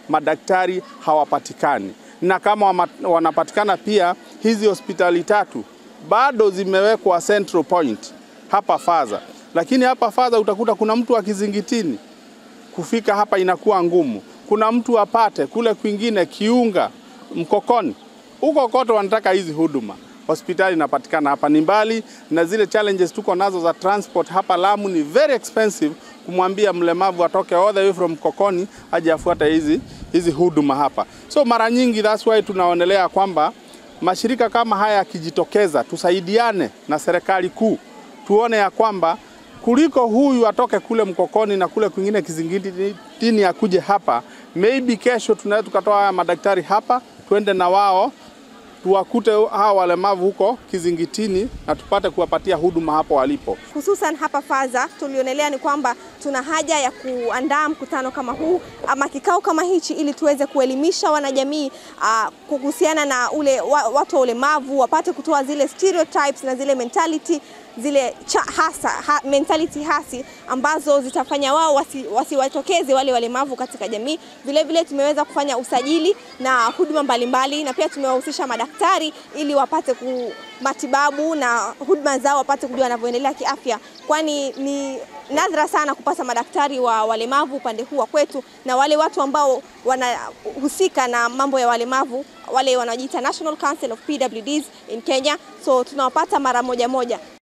madaktari hawapatikani, na kama wama- wanapatikana pia, hizi hospitali tatu bado zimewekwa central point hapa Faza, lakini hapa Faza utakuta kuna mtu wa Kizingitini kufika hapa inakuwa ngumu. Kuna mtu apate kule kwingine Kiunga, Mkokoni, huko kote wanataka hizi huduma. Hospitali inapatikana hapa ni mbali, na zile challenges tuko nazo za transport hapa Lamu ni very expensive. Kumwambia mlemavu atoke all the way from Mkokoni aje afuate hizi hizi huduma hapa, so mara nyingi that's why tunaonelea kwamba mashirika kama haya yakijitokeza, tusaidiane na serikali kuu, tuone ya kwamba kuliko huyu atoke kule Mkokoni na kule kwingine Kizingitini akuje hapa, maybe kesho tunaweza tukatoa haya madaktari hapa, twende na wao tuwakute hawa walemavu huko Kizingitini na tupate kuwapatia huduma hapo walipo. Hususan hapa Faza tulionelea ni kwamba tuna haja ya kuandaa mkutano kama huu ama kikao kama hichi ili tuweze kuelimisha wanajamii uh, kuhusiana na ule wa, watu wa ulemavu wapate kutoa zile stereotypes na zile mentality zile cha hasa ha, mentality hasi ambazo zitafanya wao wasi- wasiwatokeze wale walemavu katika jamii. Vile vile tumeweza kufanya usajili na huduma mbalimbali, na pia tumewahusisha madaktari ili wapate ku matibabu na huduma zao wapate kujua wanavyoendelea kiafya, kwani ni nadra sana kupata madaktari wa walemavu upande huu wa kwetu, na wale watu ambao wanahusika na mambo ya walemavu wale wanaojiita National Council of PWDs in Kenya, so tunawapata mara moja moja.